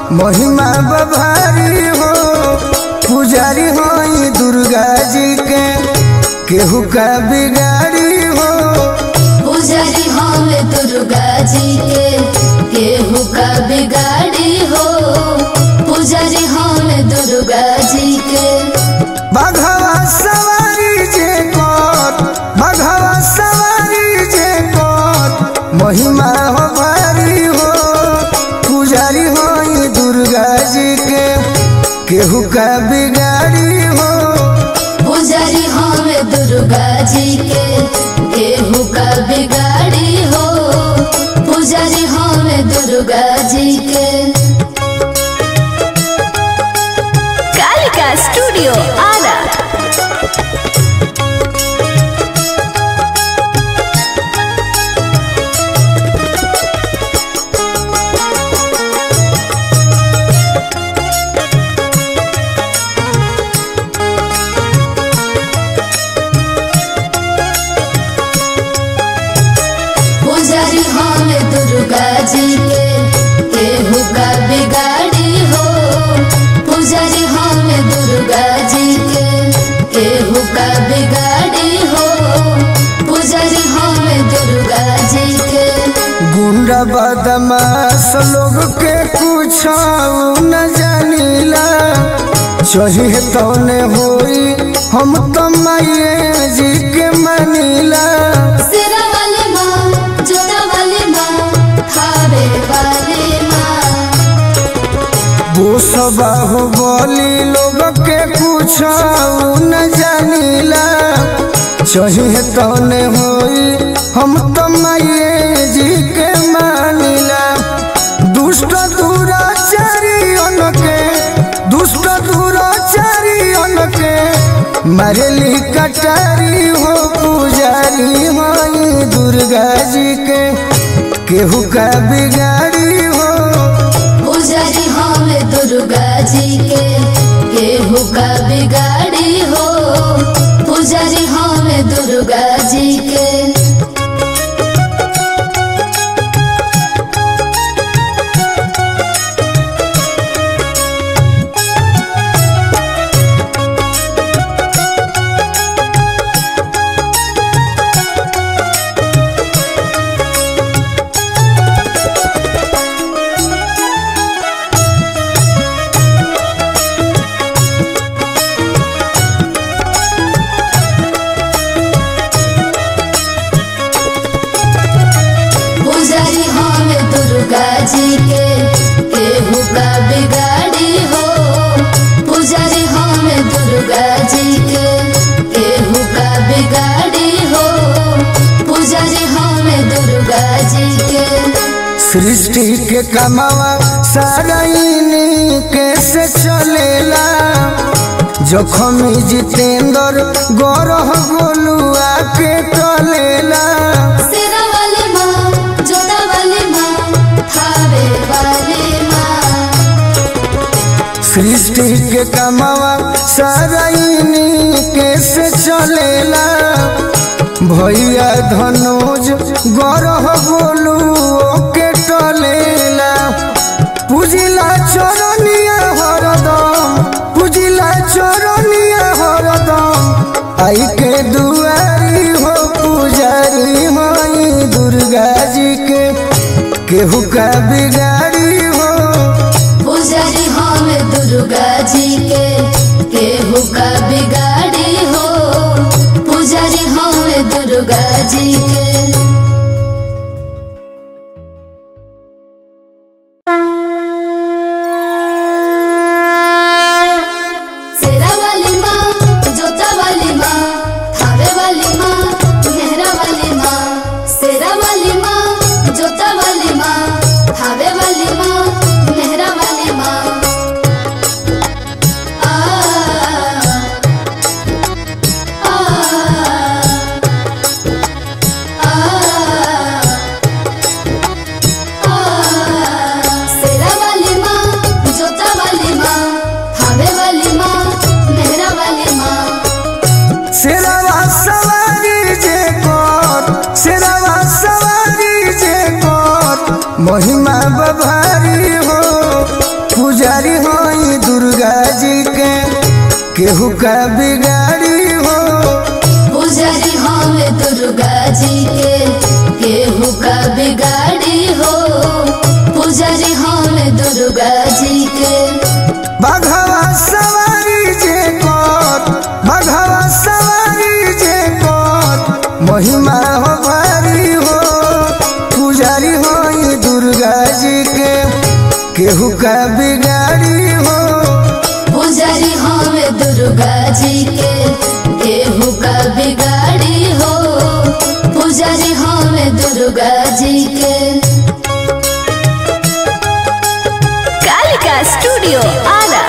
महिमा बभारी हो पुजारी हो दुर्गा जी के केहू का बिगाड़ी हो पुजारी हमें दुर्गा जी के केहू का बिगाड़ी हो पुजारी हमें दुर्गा जी के बघवा सवारी जे कर बघवा सवारी जे कर महिमा हो भारी हो पुजारी हो दुर्गा जी के केहू का बिगाड़ी हो पुजारी हमें दुर्गा जी के केहू का बिगाड़ी हो पुजारी हमें दुर्गा जी के कालिका स्टूडियो आरा पुजारी हमें दुर्गा जी के केहू का बिगाड़ी हो पुजारी हमें दुर्गा जी के केहू का बिगाड़ी हो पुजारी हमें दुर्गा जी के गुंडा बदमाश लोग के कुछ न जानीला चाहिए तौने होई हम तो माये जी के मानीला सिरा वाली माँ जोता वाली माँ खावे वाली माँ वो सब बोली लोग के कुछ न जानीला चाहिए तौने होई हम तो माये जी के मानीला दुष्ट दुराचारी के दुष्ट दुराचारी के मरली कटारी हो पुजारी माई दुर्गा जी के केहू का बिगाड़ी हो पुजारी हमें दुर्गा जी के केहू का बिगाड़ी हो पुजारी हमें दुर्गा जी के पुजारी हमें दुर्गा जी के केहू का बिगाड़ी हो पुजारी हमें दुर्गा जी के केहू का बिगाड़ी हो पुजारी हमें दुर्गा जी के सृष्टि के कमावा सारा इन्हीं कैसे चलेला जखम जितेंद्र गौरव गोलुआ के टलेला सिरा वाली माँ जोता वाली माँ खावे वाली माँ सृष्टि के कमावा सारा इन्हीं कैसे चलेला भैया धनोज गौरव गोलुओ के टलेला पूजिला चरनिया हरदम पूजिला चरनिया हरदम आई के दुआरी हो पुजारी माई दुर्गा जी के केहू का बिगाड़ी हो पुजारी हमें दुर्गा जी के केहू का बिगाड़ी हो पुजारी हमें दुर्गा जी के सेरा वाली माँ जोता वाली माँ थावे वाली माँ मेहरा वाली माँ सेरा वाली माँ जोता वाली माँ थावे वाली माँ मेहरा वाली माँ आ आ आ सेरा वाली माँ जोता वाली माँ थावे वाली माँ मेहरा वाली माँ शेरवा सवारी जे कर शेरवा सवारी जे कर महिमा बभारी हो केहू का बिगाड़ी हो पुजारी हमें दुर्गा जी के केहू का बिगाड़ी हो पुजारी हमें दुर्गा जी के बघवा सवारी जे कर बघवा सवारी जे कर महिमा हो भारी हो पुजारी हो ये दुर्गा जी के केहू का बिगाड़ी हो पुजारी हमें दुर्गा जी के केहू का बिगाड़ी हो पुजारी हमें दुर्गा जी के कालिका स्टूडियो आरा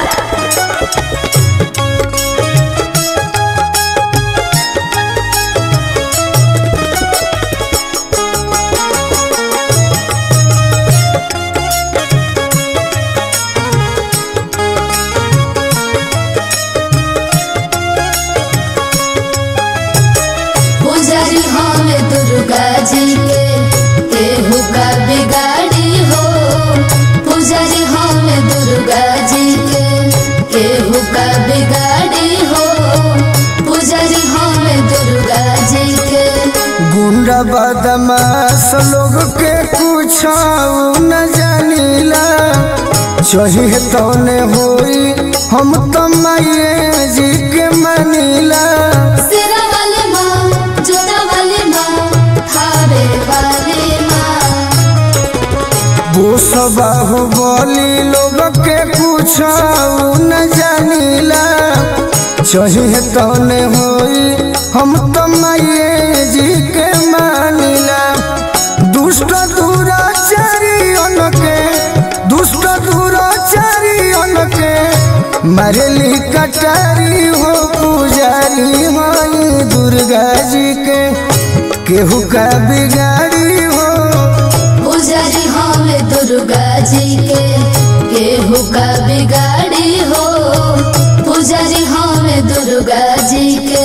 पुजारी हमें दुर्गा जी के केहू का बिगाड़ी हो पुजारी हमें दुर्गा जी के केहू का बिगाड़ी हो पुजारी हमें दुर्गा जी के गुंडा बदमाश लोग के कुछ न जानीला चाहिए तौने होई हम तो माये जी के मनीला सिरा वाली माँ जोता वाली माँ थावे वाली माँ वो सब बोली लोग के कुछ न जानीला चाहिए तौने होई हम तो माये जी के मानीला दुष्ट दुराचारी के दुष्ट दुराचारी के मरली कटारी हो पुजारी हो ये दुर्गा जी के केहू का बिगाड़ी हो पुजारी हमें दुर्गा जी के केहू का बिगाड़ी हो पुजारी हमें दुर्गा जी के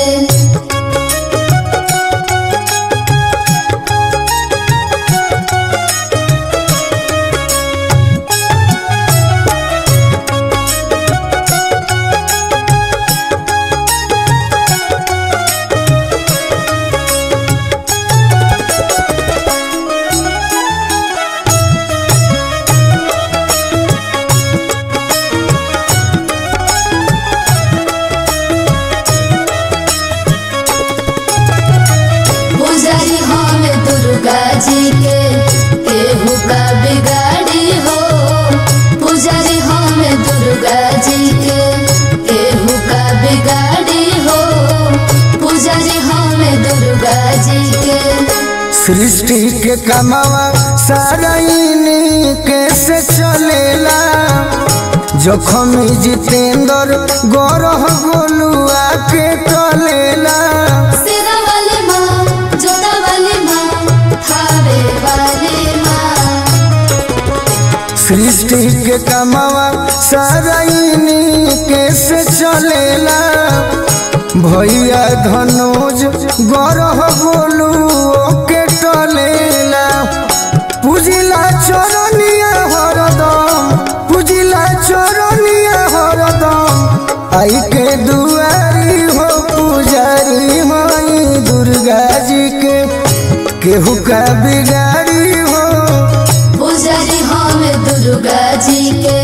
पुजारी हमें दुर्गा जी के केहू का बिगाड़ी हो पुजारी हमें दुर्गा जी के केहू का बिगाड़ी हो पुजारी हमें दुर्गा जी के सृष्टि के कमावा सारा इन्हीं कैसे चलेला जखम जितेंद्र गौरव गोलुआ के टलेला सिरा वाली माँ जोता वाली माँ थावे वाली माँ सृष्टि के कमावा सारा इन्हीं कैसे चलेला भैया धनोज गौरव गोलुओ के टलेला पूजिला चरनिया हरदम पूजिला चरनिया हरदम आई के दुआरी हो पुजारी माई दुर्गा जी के केहू का बिगाड़ी हो पुजारी हमें दुर्गा जी के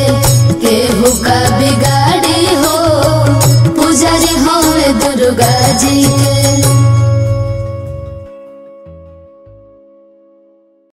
केहू का बिगाड़ी हो पुजारी हमें दुर्गा जी